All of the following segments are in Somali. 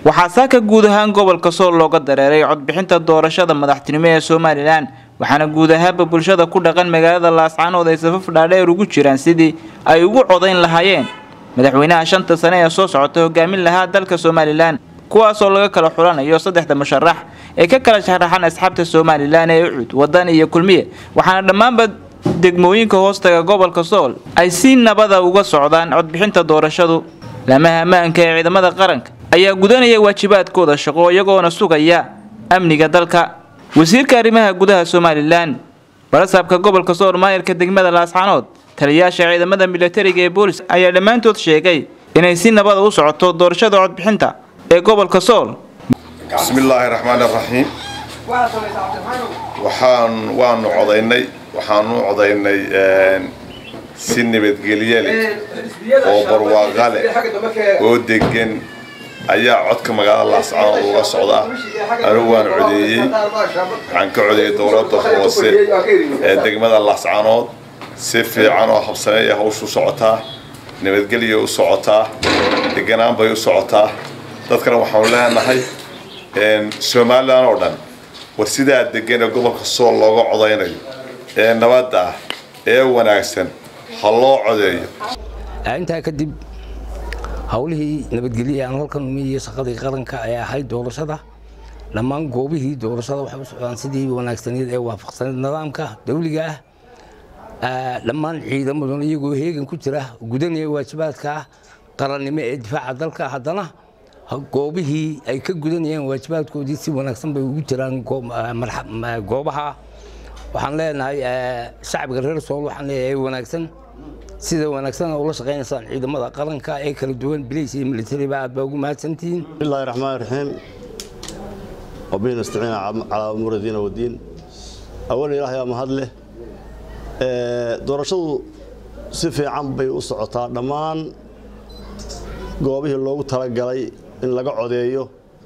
waxaa saaka guud ahaan gobolka sool looga dareeray codbixinta doorashada madaxtinimo ee somalilan waxaana guud ahaanba bulshada ku dhaqan magaalada laascaanood ay safaf dhaadheer ugu jiraan sidii ay ugu codayn lahaayeen madaxweynaha shanta sane ee soo socota hogaamin lahaa dalka somalilan kuwaasoo laga kala xulanayo saddexda musharax ee ka kala sharaxan asxaabta somalilan ee ucud wadan iyo kulmiye waxaana dhammaanba degmooyinka hoostaga gobolka sool ay si nabada uga socdaan codbixinta doorashadu laamaha ammaanka ee ciidamada qaranka ayaa gudanaya waajibaadkooda shaqo iyagoona sugaya amniga dalka wasiirka arrimaha gudaha somalilan barasaabka gobolka sool maayarka degmada laascaanood taliyayaasha ciidamada militariga ee boolis ayaa dhammaantood sheegay inay si nabada u socoto doorashada codbixinta ee gobolka sool bismillaahi raxmaan raxiim waxaan waanu codaynay waxaanu codaynay si nabadgelye leh oo barwaaqa leh oo degan ayaa codka magaalada laascaanood uga socdaa anigu waan codeeyey waxaan ka codeeyey dowladda hoose ee degmada laascaanood si fiican oo habsameeya hawshu socotaa nabadgelya u socotaa deganaan bay u socotaa dadkana waxaanu leenahay somalilan oo dhan war sidaa degan ee gobolka sool looga codaynayo ee nabadda ah ee wanaagsan ha loo codeeyo intaa kadib howlihii nabadgelye aan halkan umiyiyo shaqadii qaranka ay ahayd doorashada dhammaan goobihii doorashada waxay u socdaan sidii wanaagsaneed ee waafaqsaneed nidaamka dawliga ah dhammaan ciidamaduna iyagoo heegan ku jira gudanaya waajibaadka qarannimo ee difaaca dalka haddana goobihii ay ka gudanayeen waajibaadkoodii si wanaagsan bay ugu jiraan goobaha waxaan leenahay shacbiga reer sool waxaan leeyahay wanaagsan sida wanaagsan ula shaqaynaysaan ciidamada qaranka ee kala duwan bilis iyo militariba aad baa ugu mahadsantihiin bismillahi raxmaan raxiim wabihi nastaciin calaa umuuri diina wadiin awal ilaahay aa mahad leh doorashadu si fiican bay u socotaa dhammaan goobihii loogu talagalay in laga codeeyo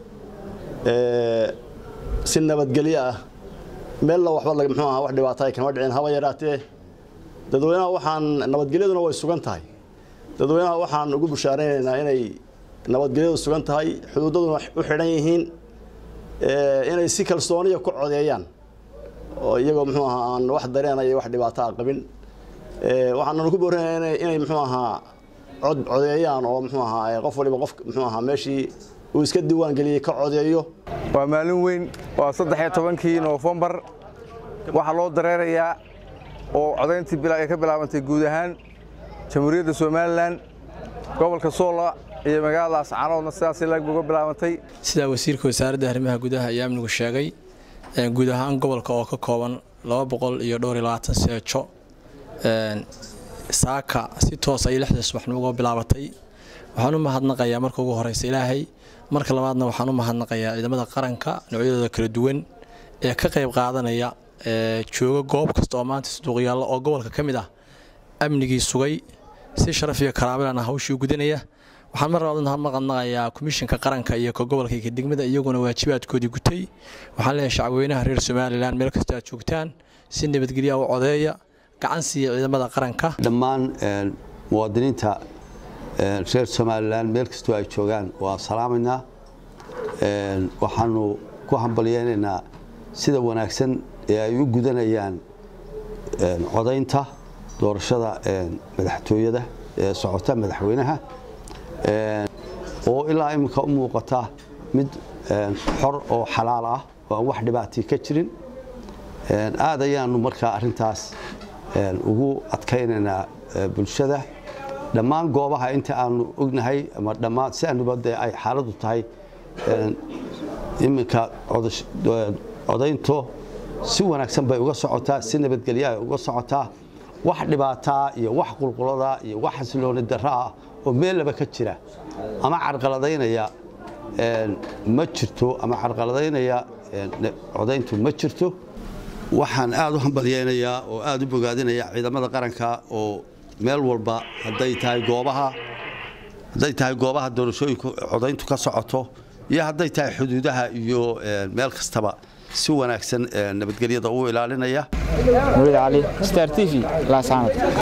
si nabadgelyo ah meella waxba muxuu aha wax dhibaata ay kama dhicin haba yaraatee dadweynaha waxaan nabadgelyaduna way sugan tahay dadweynaha waxaan ugu bushaaraynaynaa inay nabadgelyadu sugan tahay xuduudaduna u xidhan yihiin inay si kalsooniya ku codeeyaan oo iyagoo muxuu ahaa aan wax dareenaya wax dhibaato a qabin waxaananu ku boorinaya inay muxuu ahaa cod codeeyaan oo muxuu ahaa qof waliba qof muxuu ahaa meeshii uu iska diiwaangeliyey ka codeeyo waa maalin weyn waa saddex iyo tobankii noofembar waxaa loo dareerayaa oo codayntii ay ka bilaabantay guud ahaan jamhuuriyadda somalilan gobolka soola iyo magaalada laascaanoodna sidaasay laag uga bilaabantay sidaa wasiirka wasaaradda arrimaha gudaha iyo amnigu sheegay guud ahaan gobolka oo ka kooban laba boqol iyo dhowr iyo labaatan seejo saaka si toos ay lixda subaxnimo uga bilaabatay waxaan u mahadnaqayaa marka ugu horeysa ilaahay marka labaadna waxaan u mahadnaqayaa ciidamada qaranka noocyadooda kala duwan ee ka qayb qaadanaya jooga goob kasta oo maanta suduuqyaalla oo gobolka ka mid ah amnigii sugay si sharaf iyo karaabilana hawshii gudanaya waxaan mar labaad mahadnaqayaa komishinka qaranka iyo ka gobolka iyo ka degmada iyaguna waajibaadkoodii gutay waxaan leeyahay shacabweynaha reer somalilan meel kasta aad joogtaan si nabadgelya u codeeya gacan siiya ciidamada qaranka dhammaan muwaadiniinta reer somalilan meel kastoo ay joogaan waa salaamaynaa waxaanu ku hambalyeynaynaa sida wanaagsan ee ay u gudanayaan codaynta doorashada madaxtooyada ee socota madaxweynaha oo ilaa iminka u muuqata mid xor oo xalaal ah oo aan wax dhibaatii ka jirin aad ayaanu markaa arintaas ugu adkaynaynaa bulshada dhammaan goobaha inta aanu ognahay ama dhammaan si aanuba dee ay xaaladdu tahay iminka codaynto si wanaagsan bay uga socotaa si nabadgelya ay uga socotaa wax dhibaataa iyo wax qulqulada iyo wax xasilooni darra ah oo meellaba ka jira ama carqaladaynaya ma jirto ama carqaladaynaya codayntu ma jirto waxaan aad u hambalyeynayaa oo aad u bogaadinayaa ciidamada qaranka oo meel walba hadday tahay goobaha hadday tahay goobaha doorashooyinku codayntu ka socoto iyo hadday tahay xuduudaha iyo meel kastaba si wanaagsan nabadgelyada u ilaalinaya nurid cali star t v laascaanood